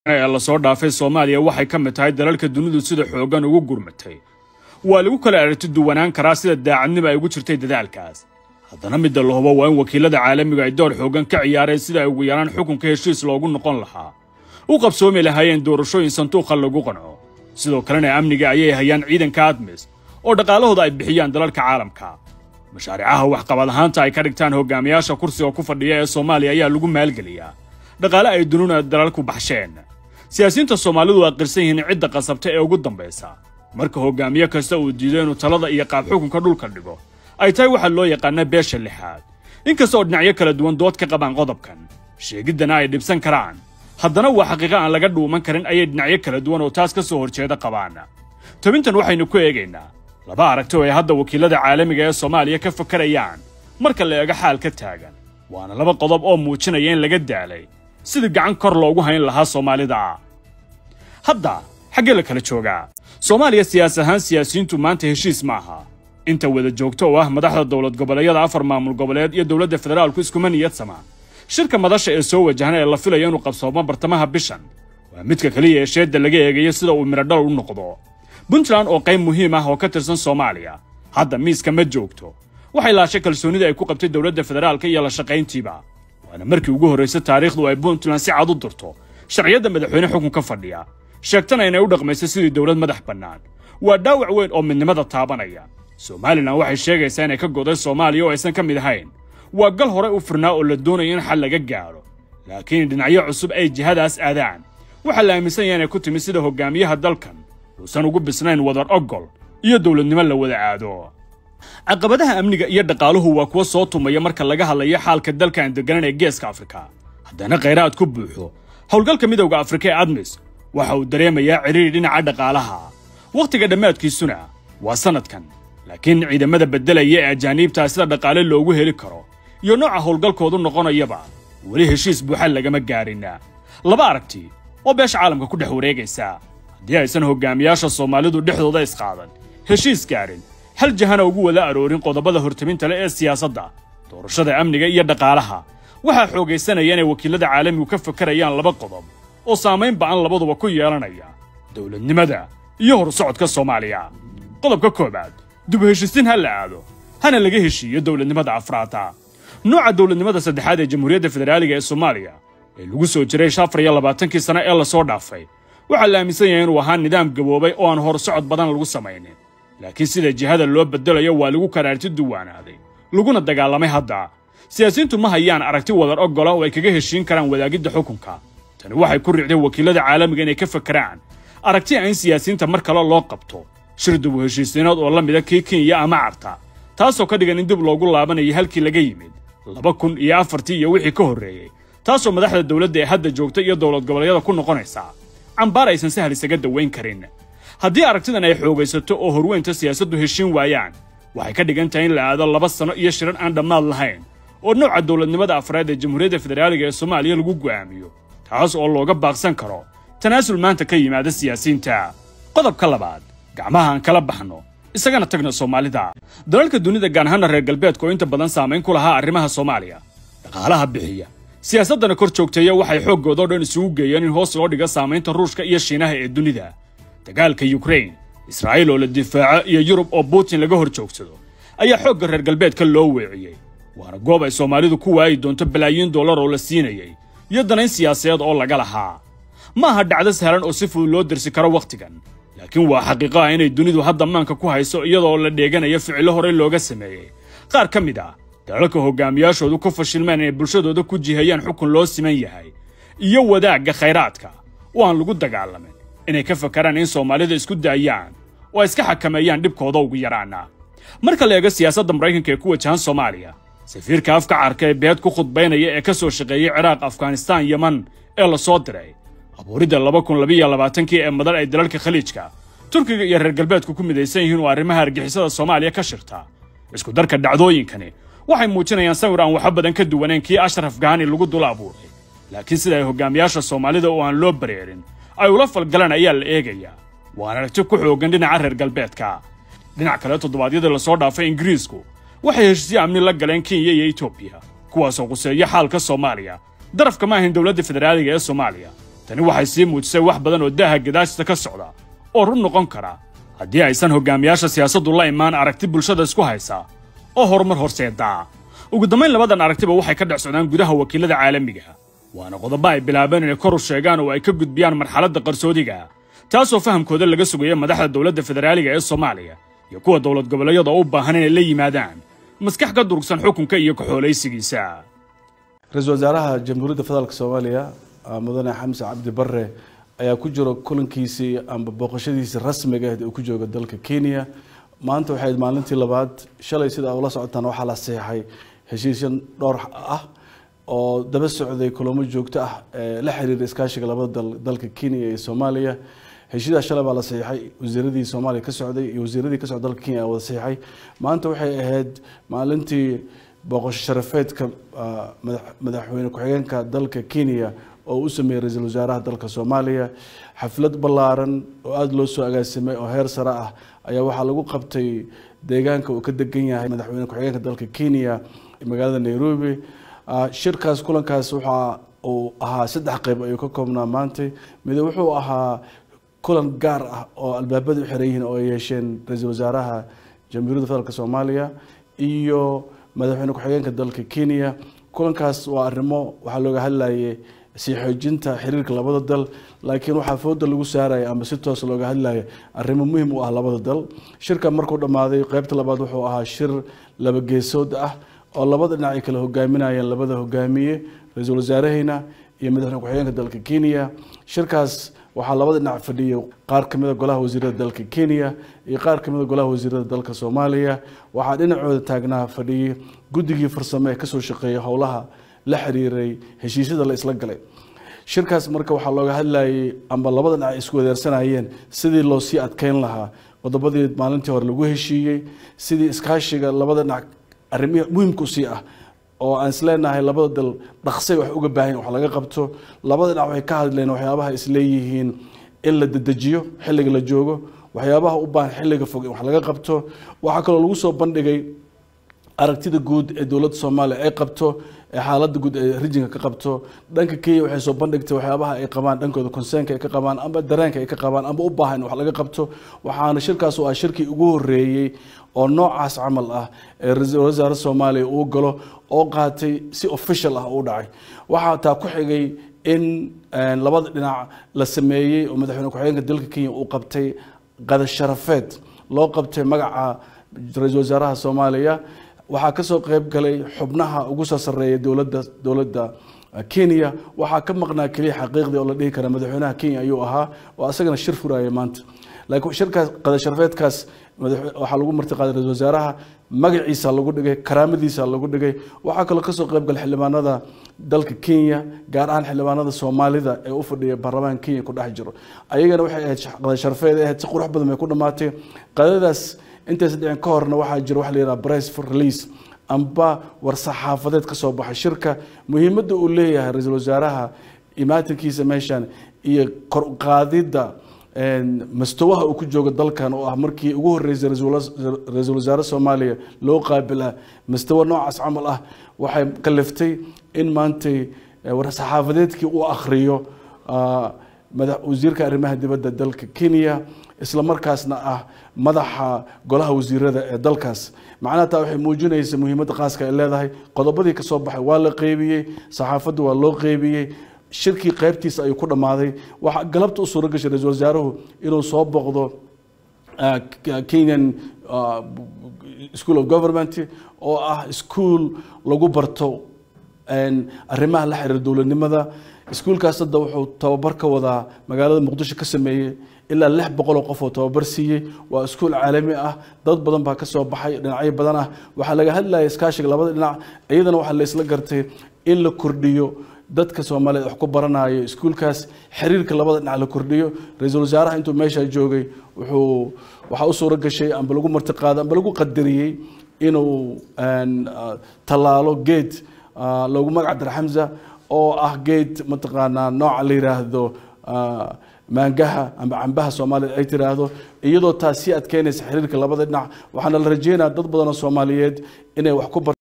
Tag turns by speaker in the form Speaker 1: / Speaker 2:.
Speaker 1: ee lasoo dhaafay soomaaliya waxay ka mid tahay dalalka dunidu sida xooggan ugu gurmatay waa lagu kala aragti duwanaan karaa sida daacadnimo ay ugu jirtay dadaalkaas haddana midda la hubo waa in wakiilada caalamiga ay door xooggan ka ciyaareen sida ay ugu yaraan xukunka heshiis loogu noqon lahaa u qabsoomi lahaayeen doorashooyin sanduuqa lagu qanco sidoo kalena amniga ayay hayaan ciidanka admis oo dhaqaalahooda ay bixiyaan dalalka caalamka mashaariicaha waxqabad ahaanta ay ka dhigtaan hogaamiyaasha kursiga ku fadhiya ee soomaaliya ayaa lagu maalgeliyaa dhaqaale ay dununa dalalku baxsheen siyaasiyiinta soomaalidu waa qirsan yihiin cidda qasabta ee ugu dambaysa marka hogaamiye kasta uu diido inuu talada iyo qaab xukunka dhulka dhigo ay tahay waxaa loo yaqaana beesha lixaad inkasta oo dhinacyo kala duwan dood ka qabaan qodobkan sheegiddana ay dhibsan karaan haddana waa xaqiiqo aan laga dhuuman karin ayay dhinacyo kala duwan oo taas ka soo horjeeda qabaan tobintan waxaynu ku eegaynaa laba aragti oo ay hadda wakiilada caalamiga ee soomaaliya ka fakarayaan marka la eego xaal ka taagan waana laba qodob oo muujinaya in laga daalay sidii gacan kor loogu hayn lahaa soomaalida hadda xaggee la kala joogaa soomaaliya siyaas ahaan siyaasiyiintu maanta heshiis ma aha inta wada joogto oo ah madaxda dowlad goboleedyada afar maamul goboleed iyo dowladda federaalku iskuma niyad samaan shirka madasha ee soo wajahna ee la filayo inuu qabsoomo bartamaha bishan waa midka keliya ee sheedda laga eegayo sida uu midhodhal u noqdo puntland oo qayb muhiim ah oo ka tirsan soomaaliya hadda miiska ma joogto waxay laashay kalsoonida ay ku qabtay dowladda federaalka iyo la shaqayntiiba waana markii ugu horraysay taariikhdu ay puntland si cad u dirto sharciyadda madaxweyne xukunka fadhiya sheegtana inay u dhaqmayso sidii dowlad madax bannaan waa dhaawac weyn oo midnimada taabanaya somalilan waxay sheegaysaa inay ka goday soomaaliya oo aysan ka mid ahayn waa gal hore u furnaa oo la doonaya in xal laga gaadho laakiin dhinacyo cusub ay jihadaas aadaan waxaa la aaminsan yahay inay ku timid sida hogaamiyaha dalkan uusan ugu bisnayn wadar ogol iyo dowladnimo la wada aado caqabadaha amniga iyo dhaqaaluhu waa kuwa soo tumaya marka laga hadlayo xaalka dalkan deganan ee geeska afrika haddana khayraad ku buuxo howlgalka midowda afrika ee admis waxa uu dareemayaa cidhiiri dhinaca dhaqaalaha wakhtiga dhammaadkiisuna waa sannadkan laakiin ciidamada beddelaya ee ajaaniibtaa sida dhaqaale loogu heli karo iyo nooca howlgalkoodu noqonayaba weli heshiis buuxa lagama gaarin laba aragti oo beesha caalamka ku dhex wareegaysa haddii aysan hogaamiyaasha soomaalidu dhexdooda isqaadan heshiis gaadhin hal jahana ugu wada aroorin qodobada hortaminta leh ee siyaasadda doorashada amniga iyo dhaqaalaha waxaa xoogaysanaya inay wakiilada caalamigu ka fakarayaan laba qodob oo saamayn ba'an labaduba ku yeelanaya dowladnimada iyo horsocodka soomaaliya qodobka koowaad dib u heshiisiin ha la aado hana laga heshiiyo dowladnimada afraada nooca dowladnimada saddexaad ee jamhuuriyadda federaaliga ee soomaaliya ee lagu soo jiray afar iyo labaatankii sano ee lasoo dhaafay waxaa la aaminsan yahay inuu ahaa nidaam gaboobay oo aan horsocod badan lagu samaynin laakiin sida jihada loo beddelayo waa lagu karaarti duwaanaaday laguna dagaalamay hadda siyaasiyiintu ma hayaan aragti wadar oggola oo ay kaga heshiin karaan wadaagidda xukunka tani waxay ku riicday wakiilada caalamiga inay ka fakeraan aragti a in siyaasiyiinta mar kale loo qabto shir dib u heshiisiinood oo la mida kii kenya ama carta taasoo ka dhigan in dib loogu laabanayo halkii laga yimid laba kun iyo afartii iyo wixii ka horreeyey taasoo madaxda dowladda ee hadda joogta iyo dowlad goboleedyada ku noqonaysa cambaar aysan sahal isaga dawayn karin haddii aragtidan ay xoogaysato oo horweynta siyaasaddu heshiin waayaan waxay ka dhigan tahay in la aado laba sano iyo shirar aan dhammaad lahayn oo nooca dowladnimada afraad ee jamhuuriyadda federaaliga ee soomaaliya lagu go'aamiyo taas oo looga baaqsan karo tanaasul maanta ka yimaada siyaasiyiinta qodobka labaad gacmaha aan kala baxno isagana tagna soomaalida dalalka dunida gaar ahaana reer galbeedka oo inta badan saamayn ku lahaa arrimaha soomaaliya dhaqaalaha bixiya siyaasaddana kor joogteeya waxay xooggooda o dhan isugu geeyeen in hoos loo dhiga saamaynta ruushka iyo shiinaha ee dunida dagaalka yukrain israa'iil oo la difaaco iyo yurub oo butin laga hor joogsado ayaa xoogga reer galbeedka loo weeciyey waana goob ay soomaalidu ku waayi doonto balaayiin dollar oo la siinayay iyo danayn siyaasadeed oo laga lahaa ma aha dhacdo sahlan oo si fudud loo dirsi karo wakhtigan laakiin waa xaqiiqo ah inay dunidu hadda maanka ku hayso iyadoo la dheeganayo ficillo horey looga sameeyey qaar ka mid ah dalalka hogaamiyaashoodu ku fashilmeen inay bulshadooda ku jihayaan xukun loo siman yahay iyo wadaagga khayraadka oo aan lagu dagaalamin inay ka fakaraan in soomaalida isku daayaan oo ay iska xakameeyaan dhibkooda ugu yaraana marka la eego siyaasadda maraykanka ee ku wajahan soomaaliya safiirka afka carka ee beed ku khudbaynaya ee ka soo shaqeeyey ciraaq afghanistaan yeman ee la soo diray abuuridda laba kun labiiyo labaatankii ee madal ay dalalka khaliijka turkiga iyo reer galbeedku ku midaysan yihiin oo arrimaha argixisada soomaaliya ka shirta isku darka dhacdooyinkani waxay muujinayaan sawir aan waxba badan ka duwanayn kii ashraf gahani lagu dula abuuray laakiin sida ay hogaamiyaasha soomaalida oo aan loo bareerin ay ula falgalaan ayaa la eegayaa waana aragti ku xooggan dhinaca reer galbeedka dhinac kale toddobaadyadii lasoo dhaafay ingiriisku waxay heshiisyo amni la galeen kenya iyo etoobiya kuwaasoo quseeya xaalka soomaaliya darafka ma ahayn dowladda federaaliga ee soomaaliya tani waxay sii muujisay wax badan oo daaha gadaashisa ka socda oo run noqon kara haddii aysan hogaamiyaasha siyaasaddu la imaan aragti bulshada isku haysa oo horumar horseedaa ugu dambayn labadan aragtiba waxay ka dhex socdaan gudaha wakiilada caalamiga waana qodobo ay bilaabeen inay kor u sheegaan oo ay ka gudbiyaan marxaladda qarsoodiga taasoo fahamkooda laga sugaya madaxda dowladda federaaliga ee soomaaliya iyo kuwa dowlad goboleedyada u baahan inay la yimaadaan maskax ka durugsan xukunka iyo kaxoolaysigiisa
Speaker 2: ra-iisul wasaaraha jamhuuriyadda federaalk soomaaliya mudane xamse cabdi bare ayaa ku jiro kulankiisii amba booqashadiisii rasmiga ahed uu ku jooga dalka kenya maanta waxay maalintii labaad shalay sida ula socotaan waxaa la saxeixay heshiisyan dhowr ah oo daba socday kulamo joogto ah ee la xiriira iskaashiga labada dal dalka kenya iyo soomaaliya heshiidaas shalay baa la saxiixay wasiiradii soomaaliya ka socday iyo wasiiradii ka socda dalka kenya wada saxiixay maanta waxay ahayd maalintii booqasho sharafeedka madaxweyne ku-xigeenka dalka kenya oo u sameeyey ra-iisul wasaaraha dalka soomaaliya xaflad ballaaran oo aada loo soo agaasimay oo heer sare ah ayaa waxaa lagu qabtay deegaanka uu ka degan yahay madaxweyne ku-xigeenka dalka kenya magaalada nairobi shirkaas kulankaas waxa uu ahaa saddex qeyb ayuu ka koobnaa maantay mid wuxuu ahaa kulan gaar ah oo albaabada u xiran yihiin oo ay yeesheen ra-iisul wasaaraha jamhuuriyadda federaalk soomaaliya iyo madaxweyne ku-xigeenka dalka kenya kulankaas waa arrimo waxaa looga hadlayay sii xoojinta xiriirka labada dal laakiin waxaa fooda lagu saaraya ama si toos looga hadlaya arrimo muhim u ah labada dal shirka markuu dhammaaday qeybta labaad wuxuu ahaa shir laba geesood ah oo labada dhinac ay kala hogaaminayeen labada hogaamiye ra-iisul wasaaraheyna iyo madaxweyne ku-xigeenka dalka kenya shirkaas waxaa labada dhinac fadhiyay qaar ka mida golaha wasiirada dalka kenya iyo qaar ka mida golaha wasiirada dalka soomaaliya waxaa dhinacooda taagnaa fadhiyay guddigii farsamo ee kasoo shaqeeyay howlaha la xiriiray heshiisyada la isla galay shirkaas marka waxaa looga hadlayay amba labada dhinac ay isku wadeersanayeen sidii loo sii adkeyn lahaa qodobadii maalintii hore lagu heshiiyey sidii iskaashiga labada dhinac arrimihii muhimka usii ah oo aan isleenahay labada dal dhaqsay wax uga baahan wax laga qabto labada dhinac waxay ka hadleen waxyaabaha isleeyihiin in la dedejiyo xilliga la joogo waxyaabaha u baahan xilliga fog in wax laga qabto waxaa kaloo lagu soo bandhigay aragtida guud ee dowladda soomaaliya ay qabto ee xaaladda guud ee rijinka ka qabto dhanka kenya waxay soo bandhigtay waxyaabaha ay qabaan dhankooda consernka ay ka qabaan amba dareenka ay ka qabaan amba u baahan in wax laga qabto waxaana shirkaas u ah shirkii ugu horeeyey oo noocaas camal ah ee ra-iisul wasaare soomaaliya uu galo oo qaatay si official ah u dhacay waxaa taa ku xigay in labada dhinac la sameeyey oo madaxweyne ku-xigeenka dalka kenya uu qabtay qada sharafeed loo qabtay magaca ra-iisul wasaaraha soomaaliya waxaa kasoo qeyb galay xubnaha ugu soo sareeya dowladda dowladda kenya waxaa ka maqnaa keliya xaqiiqdii oo la dhihi kara madaxweynaha kenya ayuu ahaa oo asagana shir furaya maanta laakiin shirkaas qada sharafeedkaas waxaa lagu marti qaaday ra-isul wasaaraha magaciisa lagu dhigay karaamadiisa lagu dhigay waxaa kaloo kasoo qeyb galay xildhibaanada dalka kenya gaar ahaan xildhibaanada soomaalida ee u fadhiya baarlamaanka kenya ku dhex jiro ayagana waxay ahayd qada sharafeed ahayd si qurux badan bay ku dhamaatay qadadaas intaysa dhicin ka horna waxaa jira waxa la yidhaha price for release amba war saxaafadeed ka soo baxay shirka muhiimadda uu leeyahay ra-iisul wasaaraha imaatinkiisa meeshan iyo kor qaadidda mastawaha uu ku joogo dalkan oo ah markii ugu horeysay ra-iisul wasaare soomaaliya loo qaabila mastawa noocaas camal ah waxay kaliftay in maantay war saxaafadeedkii uu akhriyo wasiirka arrimaha dibadda dalka kenya isla markaasna ah madaxa golaha wasiirada ee dalkaas macnaha taa waxay muujinaysa muhiimadda qaaska ay leedahay qodobadii kasoo baxay waa la qeybiyey saxaafadda waa loo qeybiyey shirkii qeybtiisa ayuu ku dhammaaday waxaa galabta u suuro gashay ra-iisul wasaaruhu inuu soo boqdo kenyan school of government oo ah school lagu barto arrimaha la xiriira dowladnimada iskuulkaas hadda wuxuu tababar ka wadaa magaalada muqdisho ka sameeyey ilaa lix boqoloo qof oo tababar siiyey waa iskuul caalami ah dad badan baa kasoo baxay dhinacyo badan ah waxaa laga hadlaya iskaashiga labada dhinac iyadana waxaa la isla gartay in la kordhiyo dadka soomaaliyeed wax ku baranayo iskuulkaas xiriirka labada dhinac la kordhiyo ra-iisul wasaaraha intuu meesha joogay wuxuu waxaa u suuro gashay amba lagu martiqaaday amba lagu qadariyey inuu tallaalo geed loogu magac dara xamza oo ah geed mataqaanaa nooca la yiraahdo maangaha amba cambaha soomaaliyed ay tiraahdo iyadoo taas sii adkeynaysa xiriirka labada dhinac waxaana la rajeynaya dad badan oo soomaaliyeed inay wax ku